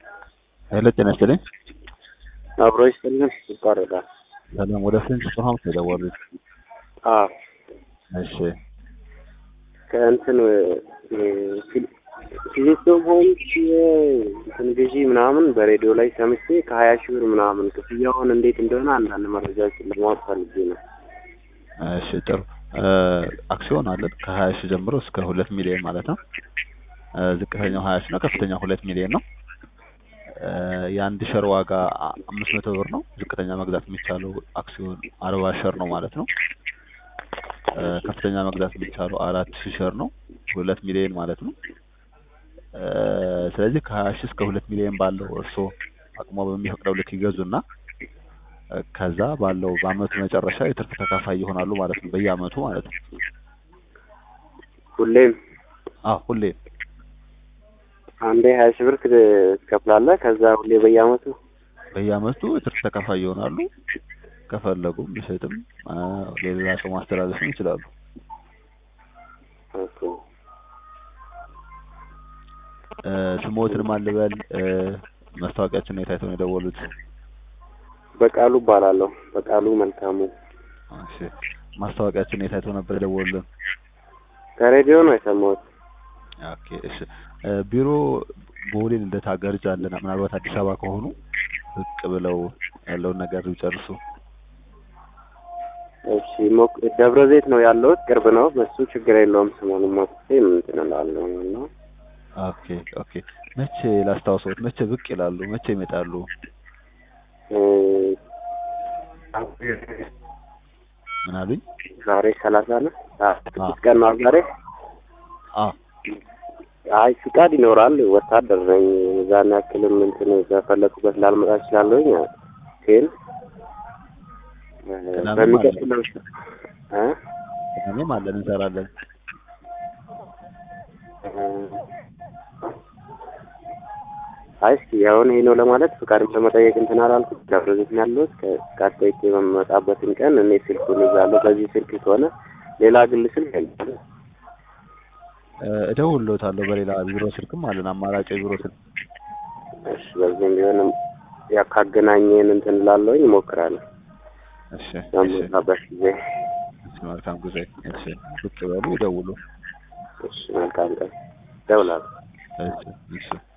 ሄሎ ጤና ይስጥልኝ። አብሮ ይስጥልን። ይቋረጣል። ሰላም ወደ ፍሬንች ሀውስ ነው የደወሉት? አዎ እሺ ከእንትን ፊሊስቶም ሆምስ እንትን ግዢ ምናምን በሬዲዮ ላይ ሰምቼ ከሀያ ሺህ ብር ምናምን ክፍያውን እንዴት እንደሆነ አንዳንድ መረጃዎችን ለማወቅ ፈልጌ ነው። እሺ ጥሩ አክሲዮን አለን ከሀያ ሺህ ጀምሮ እስከ ሁለት ሚሊዮን ማለት ነው። ዝቅተኛው ሀያ ሺህ ነው፣ ከፍተኛው ሁለት ሚሊዮን ነው። የአንድ ሸር ዋጋ አምስት መቶ ብር ነው። ዝቅተኛ መግዛት የሚቻለው አክሲዮን አርባ ሸር ነው ማለት ነው። ከፍተኛ መግዛት የሚቻለው አራት ሺህ ሸር ነው፣ ሁለት ሚሊዮን ማለት ነው። ስለዚህ ከሀያ ሺህ እስከ ሁለት ሚሊዮን ባለው እርስዎ አቅሞ በሚፈቅደው ልክ ይገዙና ከዛ ባለው በአመቱ መጨረሻ የትርፍ ተካፋይ ይሆናሉ ማለት ነው። በየአመቱ ማለት ነው። ሁሌም አዎ ሁሌም አንዴ ሀያ ሺህ ብር ትከፍላለህ። ከዛ ሁሌ በየአመቱ በየአመቱ የትርፍ ተካፋይ ይሆናሉ። ከፈለጉም ሊሸጥም ለሌላ ሰው ማስተላለፍም ይችላሉ። ኦኬ። ስሞትን ማን ልበል? ማስታወቂያችን የት አይተው ነው የደወሉት? በቃሉ እባላለሁ። በቃሉ መልካሙ። እሺ ማስታወቂያችን የት አይተው ነበር የደወሉልን? ከሬዲዮ ነው የሰማሁት። ኦኬ እሺ ቢሮ ቦሌ ልደታ ገርጃ አለና ምናልባት አዲስ አበባ ከሆኑ ብቅ ብለው ያለውን ነገር ይጨርሱ። እሺ ሞክ ደብረ ዘይት ነው ያለሁት፣ ቅርብ ነው። በሱ ችግር የለውም። ሰሞኑን ሞክቼ እንትን እላለሁ እና ኦኬ ኦኬ መቼ ላስታውሰዎት? መቼ ብቅ ይላሉ? መቼ ይመጣሉ? ምን አሉኝ? ዛሬ ሰላሳ ነው። ስድስት ቀን ነው ዛሬ። አዎ አይ ፍቃድ ይኖራል። ወታደር ነኝ። እዛን ያክልም እንትን በፈለኩበት ላልመጣ እችላለሁኝ። ግን በሚቀጥለው እ እኔም አለን እንሰራለን። አይ እስኪ አሁን ይሄ ነው ለማለት ፍቃድም ለመጠየቅ እንትን አላልኩም። ደብረ ዘይት ነው ያለሁት። ከፍቃድ ጠይቄ በምመጣበትን ቀን እኔ ስልኩን ይዛለሁ። በዚህ ስልክ ከሆነ ሌላ ግል ስልክ የለም። እደውልልዎታለሁ። በሌላ ቢሮ ስልክም አለን፣ አማራጭ የቢሮ ስልክ። እሺ በዚህም ቢሆንም ያ ካገናኘን እንትን እላለሁኝ፣ እሞክራለሁ። እሺ እሺ በምመጣበት ጊዜ እሺ፣ መልካም ጊዜ። እሺ ብቅ በሉ፣ ይደውሉ። እሺ መልካም ቀን። እደውላለሁ። እሺ እሺ